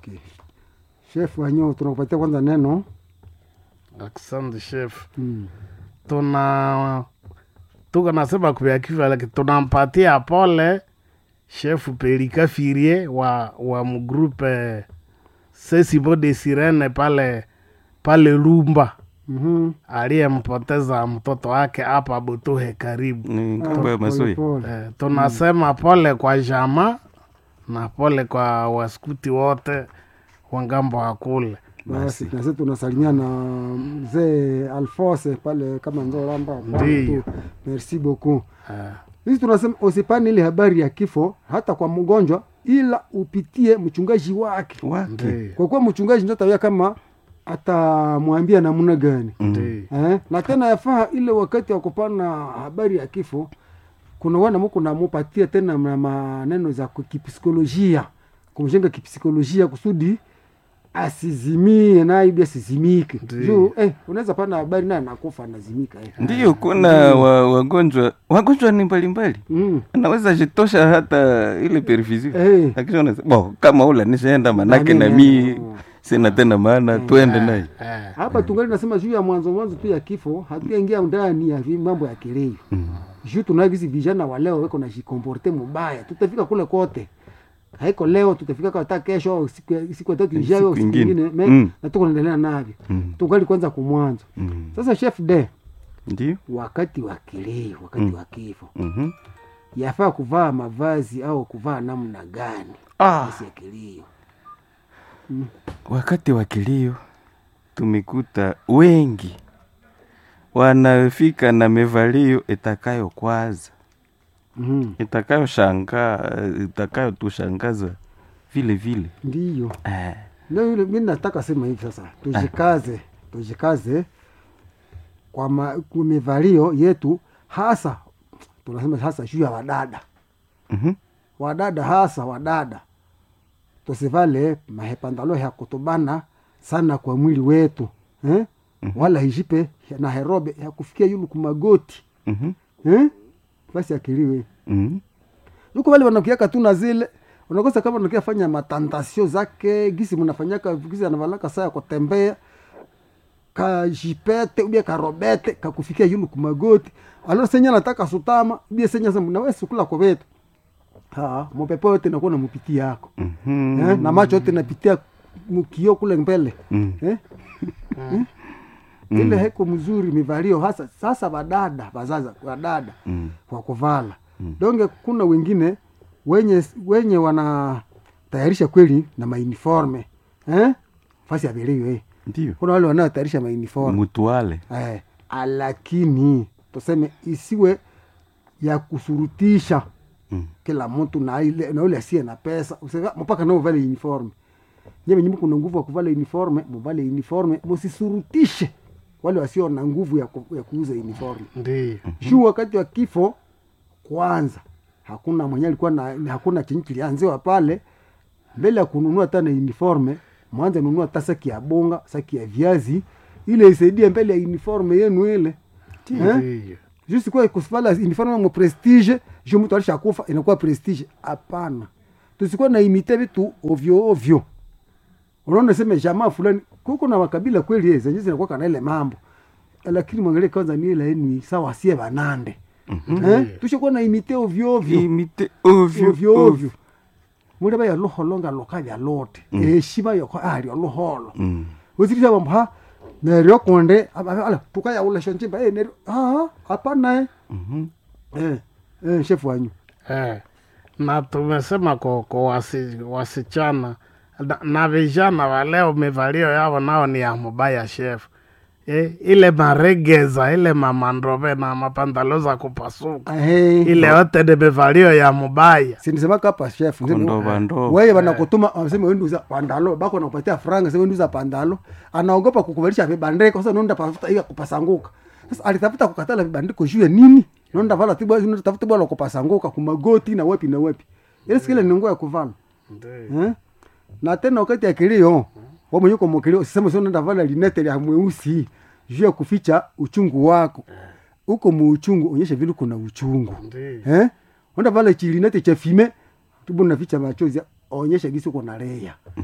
okay chef wanyo tunakupatia kwanza neno Asante chef. mm. Tuna tuko nasema kubya kifo, lakini tunampatia pole chef Pelika Firie wa wa mgrupe Sesibo de Sirene pale pale Lumba mm aliyempoteza mtoto wake hapa Butuhe karibu. ni ngambo ya masoi Eh, tunasema pole kwa jama na pole kwa waskuti wote wa ngambo wa kule. basi nasi tunasalimia na mzee alfose pale kama nzoramba Ndiyo. merci beaucoup Eh, sisi tunasema usipani ile habari ya kifo hata kwa mgonjwa ila upitie mchungaji wake wake ndiyo, kwa kuwa mchungaji ndio atawia kama atamwambia namna gani ndiyo. eh? na tena yafaa ile wakati wa kupana habari ya kifo kuna wana muku namupatia tena na maneno za ku- kipsikolojia kumjenga kipsikolojia kusudi asizimie naye ibi asizimike Ndiyo. juu eh, unaweza pana habari naye anakufa anazimika eh. ndiyo kuna wa, wagonjwa wagonjwa ni mbalimbali mm. anaweza jitosha hata ile perfusion Eh. akishaona bo kama ule nishaenda manake na Nani, mi eh, sina tena maana twende naye Eh, hapa tungali nasema juu ya mwanzo mwanzo tu ya kifo hatuyaingia ndani ya vi- mambo ya kileo juu tunavisi vijana wa leo weko najikomporte mubaya tutafika kule kote haiko leo tutafika kwa hata kesho au siku ya- siku ya tatu ijayo au Siku siku ingine. ingine me- Mm. na tuko naendelea navyo Mm. tungali kwanza kumwanzo Mm. sasa chef de ndiyo wakati wa kileo wakati wa kifo Mhm. yafaa kuvaa mavazi au kuvaa namna gani Ah. basi ya kilio wakati wa kilio tumekuta wengi wanafika na mevalio itakayo kwaza mm itakayo shangaa itakayo tushangaza vile vile ndiyo eh. ndio yule mi nataka sema hivi sasa tujikaze tujikaze kwa ma- kwa mivalio yetu hasa tunasema hasa juu ya wadada Mhm. wadada hasa wadada tusivale mahepandalo ya kutubana sana kwa mwili wetu eh? wala hijipe na herobe ya kufikia yulu kumagoti Mhm. eh? basi akiliwe Mhm. yuko wale wanakiaka tu na zile unakosa kama unakia fanya matantasio zake gisi mnafanyaka gisi anavalaka saa ya kutembea kajipete ubia karobete kakufikia yulu kumagoti alo senya nataka sutama ubia senya sema nawe sukula kwa vetu ha mopepo yote nakuwa na mupiti yako Mhm. eh, na macho yote napitia mkio kule mbele Mm. eh? Eh? ile heko mzuri mivalio hasa sasa badada bazaza wadada Mm. kwa kuvala donge kuna wengine wenye wenye wanatayarisha kweli na mauniforme eh? fasi ya vilio eh. ndiyo kuna wale wanaotayarisha mauniforme mutuale eh, lakini tuseme isiwe ya kusurutisha Mm. kila mtu na ile na ule asiye na pesa Usema, mpaka nao vale uniforme nyewe nyinyi kuna nguvu ya kuvala uniforme muvale uniforme musisurutishe wale wasio na nguvu ya, ku, ya kuuza uniforme ndiyo. juu wakati wa kifo kwanza hakuna mwenye alikuwa na hakuna chenye kilianziwa pale mbele ya kununua hata na uniforme mwanze nunua hata saki ya bonga saki ya viazi ile isaidie mbele ya uniforme yenu ile Eh? Ndiyo. juste kwa kusivala uniforme mo prestige juu mtu alishakufa inakuwa prestige hapana tusikuwa na imite vitu ovyo ovyo unaona sema jamaa fulani kuko na makabila kweli yeye zenye zinakuwa kana ile mambo lakini mwangalie kwanza ni ile ni sawa sie banande eh tushakuwa na imite ovyo ovyo imite ovyo ovyo ovyo muri ba yaloholo nga loka bya lote eshima yoko ali oloholo Mm. uzirisha bambo ha neryo konde aba- ala tukaya ula shonchimba eh neryo ah hapana eh Mhm. eh eh chef wanyu Eh, na tumesema kwa, kwa wasi, wasichana na, na vijana wa leo mivalio yao nao ni ya mubaya chef eh, ile maregeza ile mamandrove na mapandalo za kupasuka eh ile yote ni mivalio ya mubaya sinisema kapa chef Kondoba ndoba. wewe wanakutuma waseme wewe nduza pandalo bako nakupatia franga sema nduza pandalo anaogopa kukuvalisha vibandiko sasa nenda tafuta hiyo kupasanguka sasa alitafuta kukatala vibandiko juu ya nini nenda vala tibu nenda tafuta bwana kupasanguka kumagoti na wapi na wapi ile sikile ni nguo ya kuvala eh? na tena wakati ya kilio wewe mwenyewe kwa mkilio sisema sio nenda vala linete ya mweusi juu ya kuficha uchungu wako uko muuchungu onyesha vile kuna uchungu Ndiyo. eh? onda vala chilinete cha fime tubu naficha machozi onyesha gisi uko na leya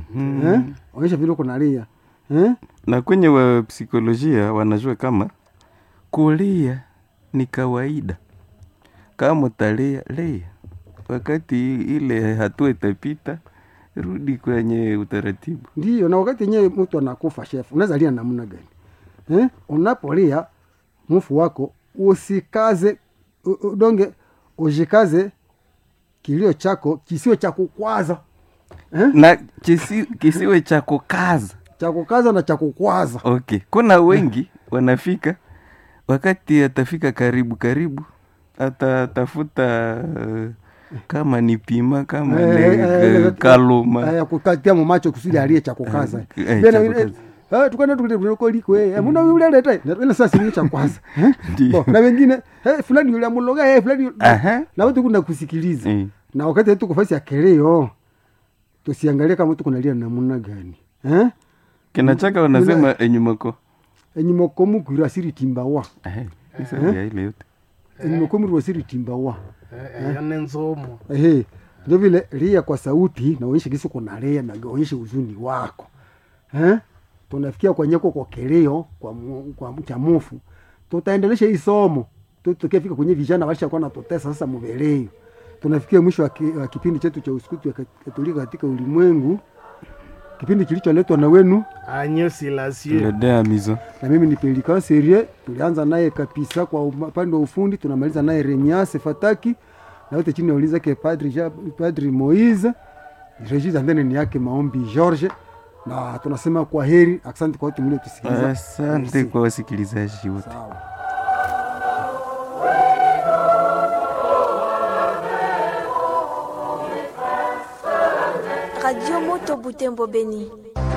eh? onyesha vile uko nalia eh? na kwenye wa psikolojia wanajua kama kulia ni kawaida kama utalia lia wakati ile hatua itapita rudi kwenye utaratibu ndiyo na wakati yenyewe mtu anakufa chef unaweza lia namna gani eh? unapolia mfu wako usikaze u- u- donge ujikaze kilio chako kisiwe cha kukwaza eh? na kisi, kisiwe cha kukaza cha kukaza na cha kukwaza okay kuna wengi wanafika wakati atafika karibu karibu atatafuta uh, kama ni pima kama Eh, ni eh, eh, uh, eh, kaluma eh, kukatia mumacho kusudi alie cha kukaza Eh, eh, Bena, cha eh, kukaza. eh, tukana tulikoliko muna uleleta ina saa sini cha kwanza eh? Ndiyo. Bo, na wengine eh, fulani yule amuloga eh, fulani yule- Aha. na watu kuna kusikiliza Eh. na wakati tuko fasi ya keleo tusiangalie kama tuko nalia namna gani eh? kinachaka wanasema enyumako enyumokomu kwira siri timbawa ya ile yote enyumokomu rwa siri timbawa eyo ni nzumu ehe ndio vile lia kwa sauti na uonyeshe kisi kuna lia na uonyeshe uzuni wako eh? tunafikia kwenye kwa keleo kwa, mu- kwa cha mufu tutaendelesha hii somo Tu- tukifika kwenye vijana walishakuwa natutesa sasa mubeleo tunafikia mwisho wa, ki, wa kipindi chetu cha usukuti wa katolika katika ulimwengu kipindi kilicholetwa na wenu anyo silasio ledea mizo na mimi ni Pelikan Serie. Tulianza naye kabisa kwa upande wa ufundi, tunamaliza naye Remias Fataki na yote chini ya ulinzi yake Padri, Ja- Padri Moise. Regis Andene ni yake Maombi George, na tunasema kwa heri, asante kwa wote mliotusikiliza. asante Merci. kwa wasikilizaji wote Sawa. Radio Moto Butembo Beni.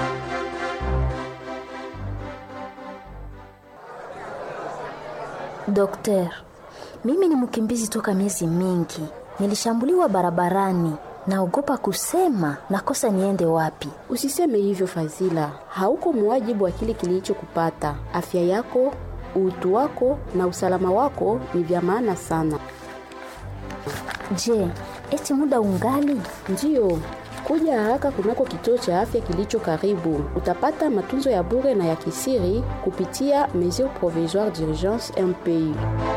Dokter, mimi ni mkimbizi toka miezi mingi. Nilishambuliwa barabarani, naogopa kusema nakosa niende wapi. Usiseme hivyo Fazila, hauko muwajibu wa kile kilichokupata. Afya yako, utu wako na usalama wako ni vya maana sana. Je, eti muda ungali? Ndiyo, kuja haraka kunako kituo cha afya kilicho karibu. Utapata matunzo ya bure na ya kisiri kupitia mesure provisoire d'urgence MPU.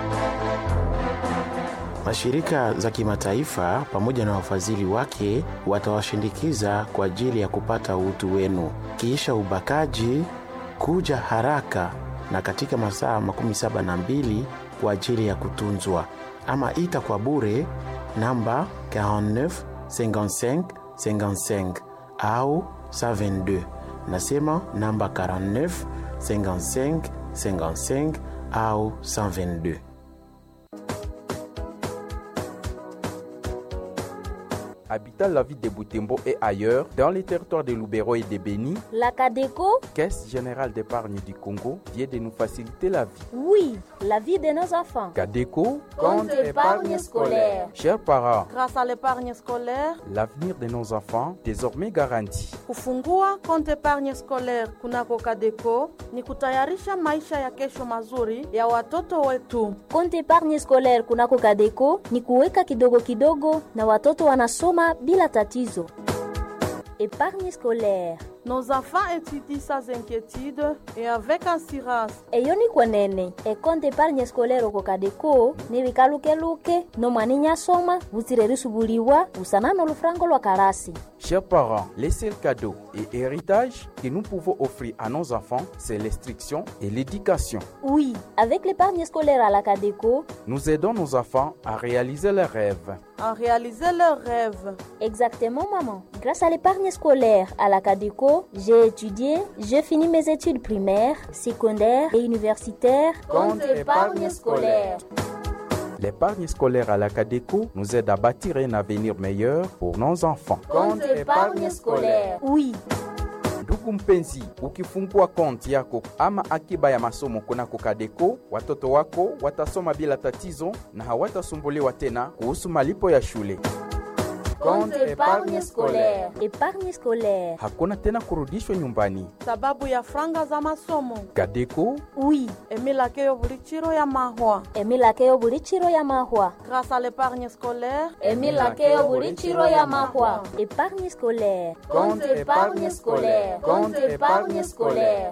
Mashirika za kimataifa pamoja na wafadhili wake watawashindikiza kwa ajili ya kupata utu wenu. Kisha ubakaji, kuja haraka na katika masaa makumi saba na mbili kwa ajili ya kutunzwa, ama ita kwa bure namba 49 55 55 au 122. Nasema namba 49 55 55 au 122. habitant la ville de Boutembo et ailleurs, dans les territoires de Loubero et de Béni, La Cadeco, Caisse générale d'épargne du Congo vient de nous faciliter la vie. oui, la vie de nos enfants. Cadeco, Compte épargne scolaire. Chers parents, Grâce à l'épargne scolaire, l'avenir de nos enfants désormais garanti. kufungua konti épargne scolaire kunako Kadeco ni kutayarisha maisha ya kesho mazuri ya watoto wetu. Konti epargne scolaire kunako Kadeco ni kuweka kidogo kidogo na watoto wanasoma bila tatizo. Epargne scolaire Nos enfants étudient sans inquiétude et avec assurance. eyo ni kwenene ekonte epargne scolaire oko Kadeco ni bikalukeluke nomwani nyasoma butsire risubuliwa busana n'olufurango lwa karasi Chers parents, les seuls cadeaux et héritages que nous pouvons offrir à nos enfants, c'est l'instruction et l'éducation. Oui, avec l'épargne scolaire à la Cadeco, Nous aidons nos enfants à réaliser leurs rêves. À réaliser leurs rêves. exactement maman. Grâce à l'épargne scolaire à la Cadeco, j'ai étudié, j'ai fini mes études primaires, secondaires et universitaires. Compte épargne scolaire. L'épargne scolaire à la Cadeco nous aide à bâtir un avenir meilleur pour nos enfants. Compte épargne scolaire. Oui, ndugu mpenzi ukifungua konti yako ama akiba ya masomo kunako kadeko watoto wako watasoma bila tatizo na hawatasumbuliwa tena kuhusu malipo ya shule Compte épargne scolaire. Épargne scolaire. Hakuna tena kurudishwa nyumbani. sababu ya franga za masomo Kadeko Oui. emilakeyo buli chiro ya mahwa Emilakeyo buli chiro ya mahwa. grâce à l'épargne scolaire Emilakeyo buli chiro ya mahwa. Épargne scolaire. Compte épargne scolaire. Compte épargne scolaire.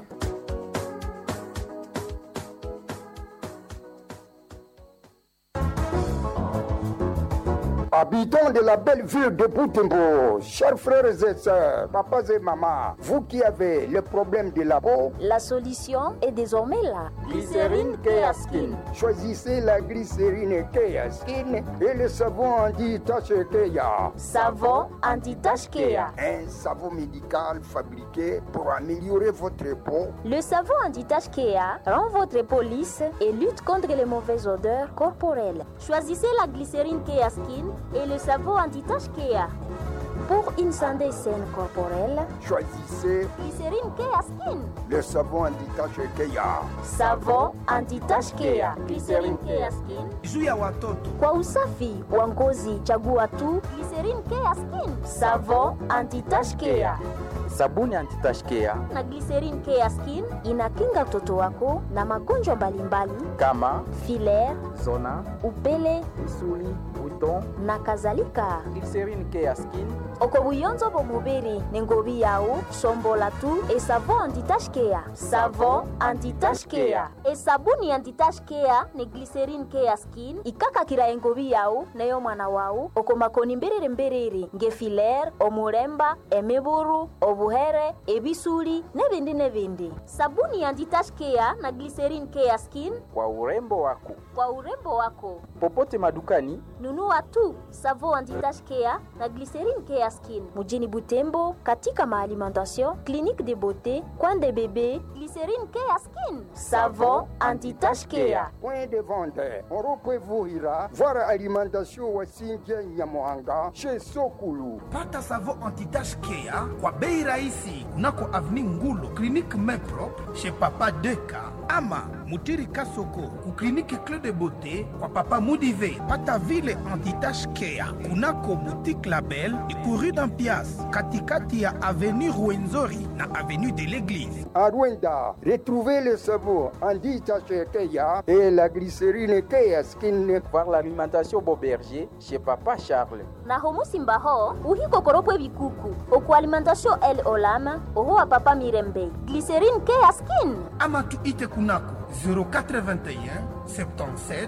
Habitants de la belle ville de Boutembo, chers frères et sœurs, papas et mamans, vous qui avez le problème de la peau, La solution est désormais là. Glycérine Keaskin. choisissez la glycérine Kea Skin et le savon anti-tache Kea. Savon anti-tache Kea. Un savon médical fabriqué pour améliorer votre peau. Le savon anti-tache Kea rend votre peau lisse et lutte contre les mauvaises odeurs corporelles. Choisissez la glycérine Kea Skin et le savon anti-tache Kea. Pour une santé saine corporelle, Choisissez glycérine Kea Skin. le savon anti-tache Kea. Savon anti-tache Kea. Glycérine Kea Skin. juu ya watoto Kwa usafi wa ngozi, chagua tu glycérine Kea Skin. Savon anti-tache Kea. Sabuni antitashkea na glycerine Kea Skin inakinga mtoto wako na magonjwa mbalimbali kama filaire, zona, upele misuli, buton, na kadhalika glycérine Keaskin, oko buyonzo bomubiri ni ngobi yawu sombola tu esavon anti-tache Kea savon anti-tache Kea esabuni anti-tache Kea ni glycerine Kea Skin ikakakira engobi yawu neyo mwana wawu oko makoni mbiriri mbiriri nge filaire omuremba emiburu obuhere ebisuli nebindi nebindi sabuni anti-tache Kea na glycerine Kea Skin kwa urembo wako. kwa urembo wako Popote madukani nunua tu savon anti-tache Kea na glycerine Kea Skin mujini Butembo katika maalimentation clinique de beauté coin de bébé glycerine Kea Skin savon anti-tache Kea Point de vente, Oropevuhira, voir alimentation Wasinja Nyamohanga, chez Sokulu. pata savon antitage kea kwa bei rahisi kunako avni ngulo klinike meprop chez papa deka ama mutiri kasoko ku klinike cle de beauté kwa papa mudive pata vile antitage kea kunako boutique label ikuru dampias katikati ya avenue ruenzori na avenue de l'église À Rwanda, retrouvez le savon anti-tache Kea et la glycérine Kea Skin. voir l'alimentation Boberger chez Papa Charles. na homusimba ho uhikokoropwe bikuku oku alimentation el olama oho wa papa mirembe glycerine Kea Skin ama tuite kunako 0421 77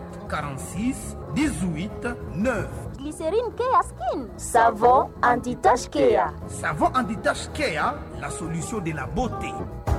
46 18 9 glycerine Kea Skin savon anti-tache Kea Savon anti-tache Kea, la solution de la beauté.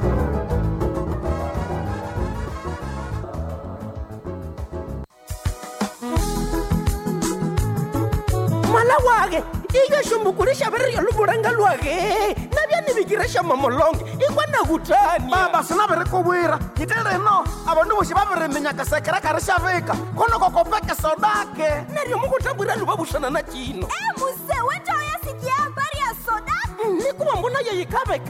mwana wake ikashumbukurisha viriryo luvulanga lwake navyanivikiresha mamolonge ikwana kutani baba sinavirikuvwira nyite rino avandu voxi va viriminyaka sekerekari xa vika konoko kopeke sodake neryo mukutambwira luvavuxana na cino muse wenja uyasikia habari ya soda nikuva mbona yeyikaveka